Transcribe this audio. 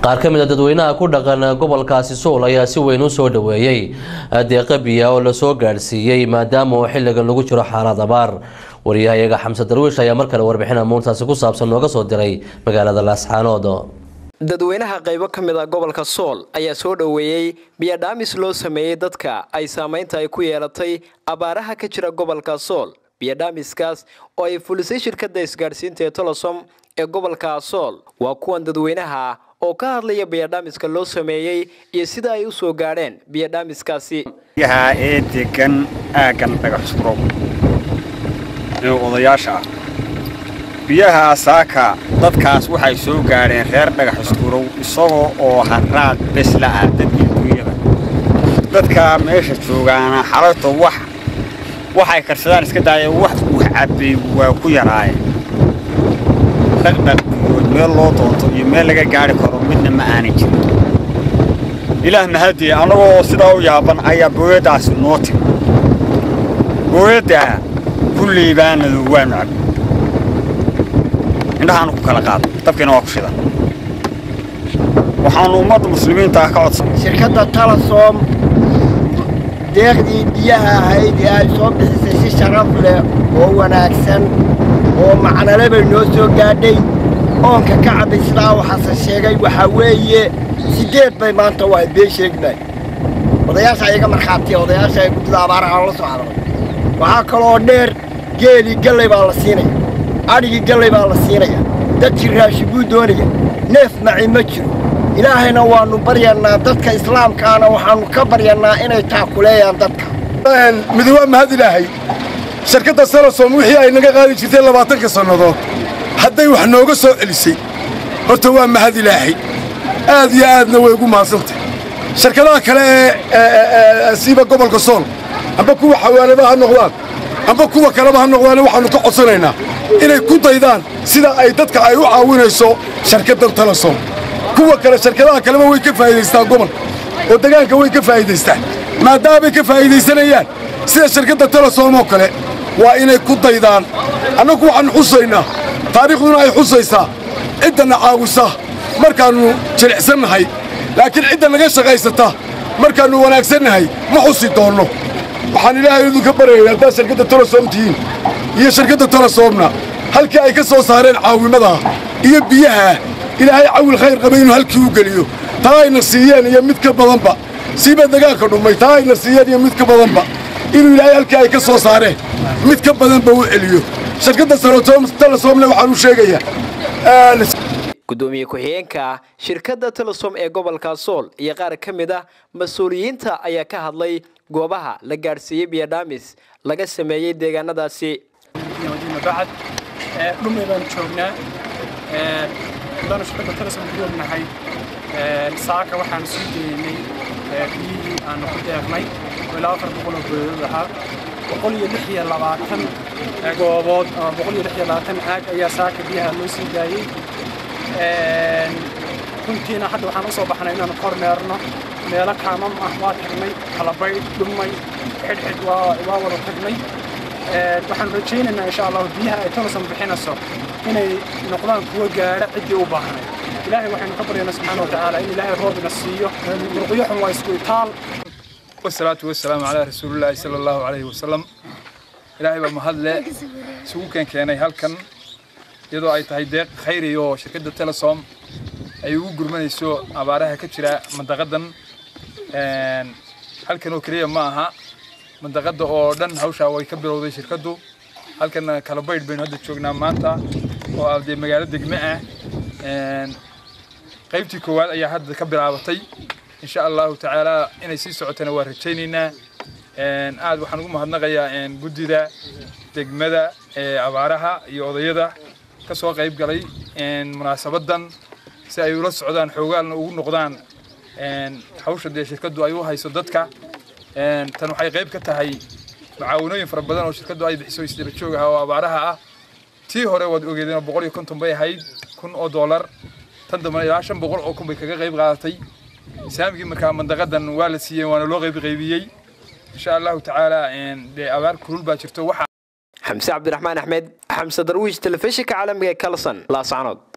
qaar ka mid a dadweynaha ku dhaqan gobolkaasi sool ayaa si weyn u soo dhoweeyey deeqa biya oo lasoo gaadhsiiyey maadaama uu xilligan lagu jiro xaalad abaar wariyahayaga xamse darwiish ayaa mar kale warbixin amuurtaasi ku saabsan nooga soo diray magaalada laascaanood dadweynaha qaybo ka mid a gobolka sool ayaa soo dhoweeyey biyadhaamis loo sameeyey dadka ay saameynta ay ku yeelatay abaaraha ka jira gobolka sool biyadhaamiskaas oo ay fulisay shirkadda isgaadhsiinta ee tolosom ee gobolka sool waa kuwan dadweynaha oo ka hadlaya biyadhaamiska loo sameeyey iyo sida ay u soo gaadheen biyadhaamiskaasi biyaha ee degan aaggan dhagaxsuro ee odayaasha ah biyaha saaka dadkaas waxay soo gaadheen reer dhagaxiskurow isagoo oo haraad besla ah dadkii duunyada dadka meesha joogaana xalayto wax waxay karsadaan iska daayeen wax uu cabbay waa ku yaraayeen dhaqdhaq iyo meel loo doonto iyo meel laga gaadhi karo midna ma aanan jirin ilaah mahadii annagoo sidaa u yaaban ayaa booyaddaasi noo timi booyaddaa kulley baanadu waanu cabbi indhahaanu ku kala qaada dabkiina waa ku shidan waxaannu ummadda muslimiinta ah ka codsan shirkadda talasom deeqdii biyaha ahayd ee ay soo bixisay si sharaf leh oo wanaagsan oo macnale bay noo soo gaadhay oonka ka cabbay sidaa waxaase sheegay waxaa weeye siddeed bay maanta waa been sheegmay odayaasha iyaga markhaatiya odayaasha ee guddida abaaraha la soo hadlay waxaa kaloo dheer geelii gallay baa la siinaya adhigii gallay baa la siinaya dadkii raashin buu doonaya neef maci ma jiro ilaahayna waannu baryannaa dadka islaamkaana waxaannu ka baryannaa inay taakuleeyaan dadka midi waa mahad ilaahay shirkadda salasom wixii ay naga qaadi jirtay labaatanka sannadood hadday wax nooga soo celisay horta waa mahad ilaahay aad iyo aadna way ugu mahadsantay shirkadaha kale ee siiba gobolka sool amba kuwa xawaaladaha ha noqdaan amba kuwa kaleba ha noqdaane waxaannu ka codsanaynaa inay ku daydaan sida ay dadka ay u caawinayso shirkaddan talasom kuwa kale shirkadaha kaleba way ka faa'iidaystaan gobolka oo degaanka way ka faa'iidaystaan maadaamay ka faa'iidaysanayaan sida shirkadda talasom oo kale waa inay ku daydaan annagu waxaannu xusaynaa taariikhduna ay xusaysaa ciddanna caawisa markaannu jilicsannahay laakiin cidda naga shaqaysata markaannu wanaagsannahay ma xusi doonno waxaan ilaahay idinka baryaya haddaad shirkadda tolosom tihiin iyo shirkadda tolosomna halkii ay ka soo saareen caawimadaa iyo biyaha ilaahay cawil khayr qaba inuu halkii u geliyo taa ayna siiyeen iyo mid ka badanba siiba degaanka dhummay taa ayna siiyeen iyo mid ka badanba inuu ilaahay halkii ay ka soo saareen mid ka badanba u celiyo shirkadda tolosomna waxaan u sheegayaa gudoomiye ku-xigeenka shirkadda telesom ee gobolka sool iyo qaar ka mid ah mas-uuliyiinta ayaa ka hadlay goobaha la gaadhsiiyey biyadhaamis laga sameeyey deegaanadaasi bacad dhumay baanu joognaa haddaanu shirkadda telesom ku joognahay saaka waxaanu sii deynay biyihii aanu ku deeqnay oo ilaa afar boqol oo goodood ahaa boqol iyo lix iyo labaatan goobood ama boqol iyo lix iyo labaatan aag ayaa saaka biyaha loo sii daayey runtiina hadda waxaan usoo baxnay inaanu kormeerno meelo kaamam ah waa tagnay kalabaydh dhumay xidhxidh waa wada tagnay waxaan rajaynaynaa insha allahu biyaha ay tolosan bixinayso inay noqdaan kuwa gaadha ciddii u baahnay ilaahay waxaynu ka baryaynaa subxaana wa tacaala in ilaahay roobina siiyo murqiyo xun waa isku itaal والصلاة والسلام على رسول الله صلى الله عليه وسلم إلهي بمهدله سوق كان كاني هلكن iyadoo ay tahay deeq khayri oo shirkadda telesom ay ugu gurmanayso abaaraha ka jira mandaqadan halkan oo keliya ma aha mandaqada oo dhan hawshaa way ka bilowday shirkaddu halkan kalabaydh baynu hadda joognaa maanta oo ah dee magaalo degme ah qaybtii koowaad ayaa hadda ka bilaabatay insha allahu tacaala inay sii socotana waa rajaynaynaa aad waxaan ugu mahadnaqayaa guddida degmada abaaraha iyo odayada ka soo qayb galay munaasabadan si ay ula socdaan xoogaalna ugu noqdaan hawsha dee shirkaddu ay u hayso dadka tan waxay qayb ka tahay macaawinooyin fara badan oo shirkaddu ay bixiso isdaba joog ah oo abaaraha ah tii hore waad ogeedeen oo boqol iyo konton bay ahayd kun oo doolar tan dambana ilaa shan boqol oo kun bay kaga qayb qaadatay saamigii markaa mandaqadan waa la siiyey waana loo qayb qaybiyey insha allahu tacaala dee abaar kulul baa jirto waxa xamse cabdiraxmaan axmed xamse darwiish telefishinka caalamiga ee kalson laascanood